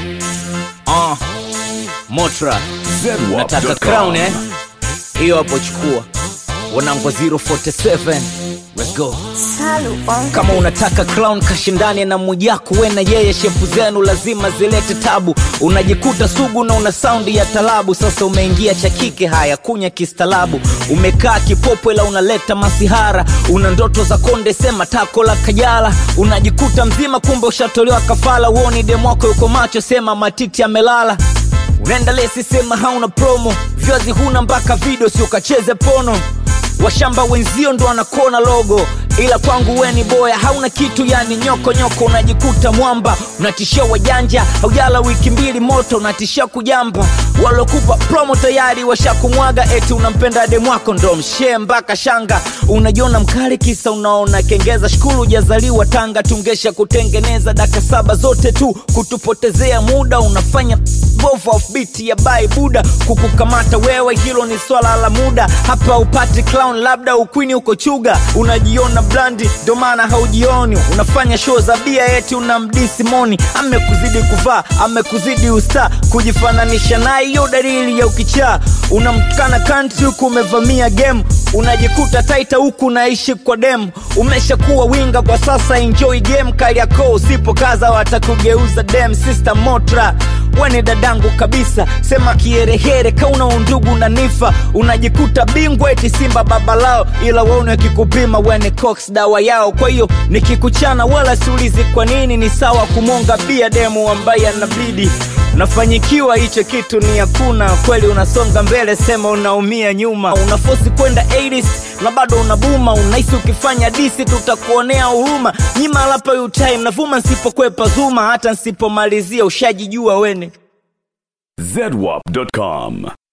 uh, motra nataka crown eh hiyo hapo chukua wanangwa 047 let's go Salu on kama unataka clown kashindane na mujaku we na yeye shepu zenu lazima zilete tabu unajikuta sugu na una saundi ya talabu sasa umeingia cha kike haya kunya kistalabu umekaa kipopwe la unaleta masihara una ndoto za konde sema tako la kajala unajikuta mzima kumbe ushatolewa kafala uoni demwako yuko macho sema matiti amelala unaenda lesi sema hauna promo vyazi huna mpaka video si ukacheze pono washamba wenzio ndo wanakona logo ila kwangu we ni boya hauna kitu yani nyoko nyoko unajikuta mwamba unatishia wajanja haujala wiki mbili moto unatishia kujamba walokupa promo tayari washakumwaga eti unampenda demwako ndo mshee mpaka shanga unajiona mkali kisa unaona kengeza shukuru ujazaliwa tanga tungesha kutengeneza daka saba zote tu kutupotezea muda unafanya bovu offbeat ya bai buda kukukamata wewe hilo ni swala la muda hapa upati clown labda ukwini uko chuga unajiona blandi ndo maana haujioni unafanya show za bia eti unamdisi moni amekuzidi kuvaa amekuzidi usta kujifananisha naye hiyo dalili ya ukichaa unamtukana kanti huku umevamia game unajikuta taita huku unaishi kwa dem umeshakuwa winga kwa sasa enjoy game kali yako usipokaza watakugeuza dem sister motra weni dadangu kabisa sema kiherehere kauna undugu na nifa unajikuta bingwa eti simba baba lao ila waone akikupima weni cox dawa yao kwa hiyo nikikuchana wala siulizi kwa nini ni sawa kumonga bia demu ambaye anabidi unafanyikiwa hicho kitu ni hakuna kweli unasonga mbele sema unaumia nyuma unafosi kwenda 80s na bado unabuma unahisi ukifanya disi tutakuonea huruma nyima lapa utime navuma nsipokwepa zuma hata nsipomalizia ushajijua wene zedwap.com